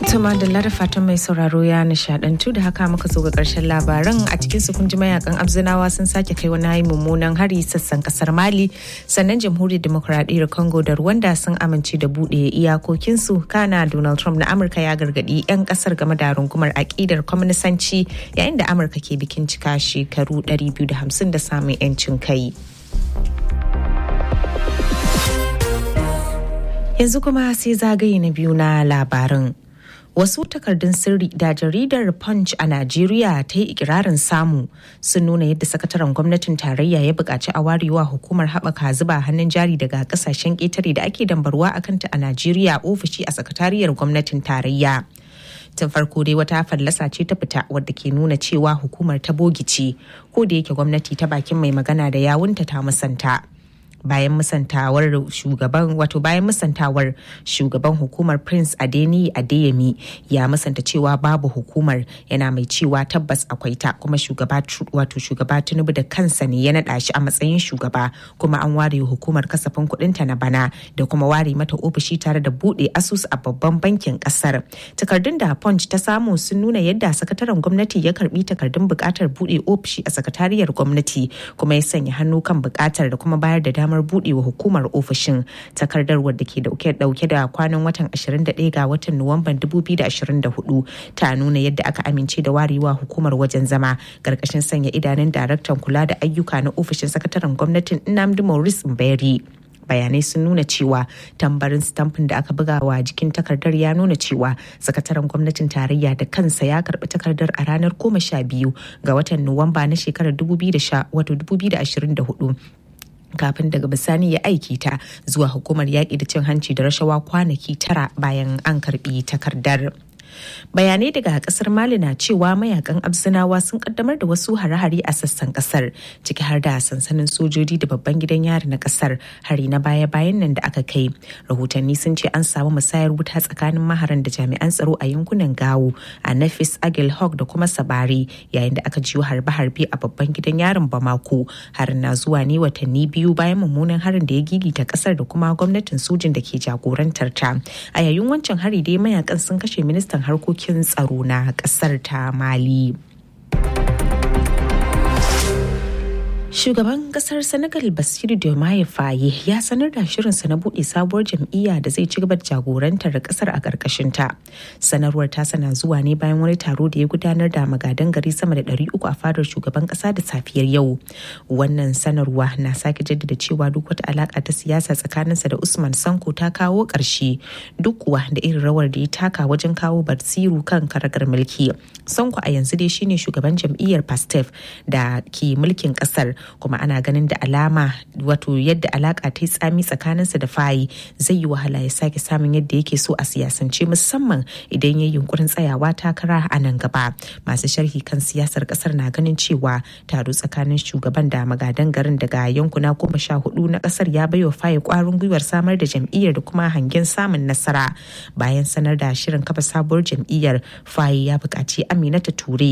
Tuma da da fatan mai sauraro ya nishadantu da haka muka zo ga karshen labaran a cikin su kunji mayakan abzinawa sun sake kai wani mummunan hari sassan kasar Mali sannan jamhuriyar demokuraɗiyyar Congo da Rwanda sun amince da buɗe iyakokinsu kana Donald Trump na Amurka ya gargaɗi 'yan kasar game da rungumar aƙidar kwaminisanci yayin da Amurka ke bikin cika shekaru 250 da samun 'yancin kai. Yanzu kuma sai zagaye na biyu na labarin. wasu takardun sirri da jaridar punch a najeriya ta yi ikirarin samu sun nuna yadda sakataren gwamnatin tarayya ya buƙaci a warewa hukumar haɓaka zuba hannun jari daga ƙasashen ƙetare da ake dambarwa a kanta a najeriya ofishi a sakatariyar gwamnatin tarayya tun farko dai wata fallasa ce ta fita wadda ke nuna cewa hukumar ta bogice ko da yake gwamnati ta bakin mai magana da yawunta ta musanta. bayan musantawar shugaban wato bayan musantawar shugaban hukumar prince adeni adeyemi ya musanta cewa babu hukumar yana mai cewa tabbas akwai ta kuma shugaba wato shugaba tinubu da kansa ne ya naɗa shi a matsayin shugaba kuma an ware hukumar kasafin kuɗinta na bana da kuma ware mata ofishi tare da buɗe asusu a babban bankin ƙasar takardun da punch ta samu sun nuna yadda sakataren gwamnati ya karbi takardun buƙatar buɗe ofishi a sakatariyar gwamnati kuma ya sanya hannu kan buƙatar da kuma bayar da damar buɗewa hukumar ofishin takardar wadda ke dauke da kwanan watan 21 ga watan nuwamban 2024 ta nuna yadda aka amince da warewa hukumar wajen zama ƙarƙashin sanya idanun daraktan kula da ayyuka na ofishin sakataren gwamnatin nnamdi maurice mberi bayanai sun nuna cewa tambarin stamfin da aka buga wa jikin takardar ya nuna cewa sakataren gwamnatin tarayya da kansa ya karbi takardar a ranar goma sha biyu ga watan nuwamba na shekarar 2024 kafin daga bisani ya aiki ta zuwa hukumar yaƙi da cin hanci da rashawa kwanaki tara bayan an karbi takardar. bayanai daga kasar mali na cewa mayakan abzinawa sun kaddamar da wasu hare-hare a sassan kasar ciki har da sansanin sojoji da babban gidan yari na kasar hari na baya-bayan nan da aka kai rahotanni sun ce an samu musayar wuta tsakanin maharan da jami'an tsaro a yankunan gawo a nafis agil hawk da kuma sabari yayin da aka jiyo harbe-harbe a babban gidan yarin bamako harin na zuwa ne watanni biyu bayan mummunan harin da ya gigita kasar da kuma gwamnatin sojin da ke jagorantar ta a yayin wancan hari dai mayakan sun kashe ministan harkokin tsaro na kasar ta mali Shugaban kasar Senegal Basiru Diomaye Faye ya sanar da shirinsa na buɗe sabuwar jam'iyya da zai ci gaba da jagorantar kasar a ƙarƙashin ta. Sanarwar ta sana zuwa ne bayan wani taro da ya gudanar da magadan gari sama da 300 a fadar shugaban ƙasa da safiyar yau. Wannan sanarwa na sake jaddada cewa duk wata alaƙa ta siyasa tsakaninsa da Usman Sanko ta kawo ƙarshe duk kuwa da irin rawar da ya taka wajen kawo Basiru kan karagar mulki. Sanko a yanzu dai shine shugaban jam'iyyar Pastef da ke mulkin ƙasar kuma ana ganin da alama wato yadda alaka ta yi tsami tsakaninsa da fayi zai yi wahala ya sake samun yadda yake so a siyasance musamman idan ya yunkurin tsayawa takara a nan gaba masu sharhi kan siyasar kasar na ganin cewa taro tsakanin shugaban da magadan garin daga yankuna goma sha hudu na kasar ya baiwa fayi kwarin gwiwar samar da jam'iyyar da kuma hangen samun nasara bayan sanar da shirin kafa sabuwar jam'iyyar fayi ya buƙaci aminata ture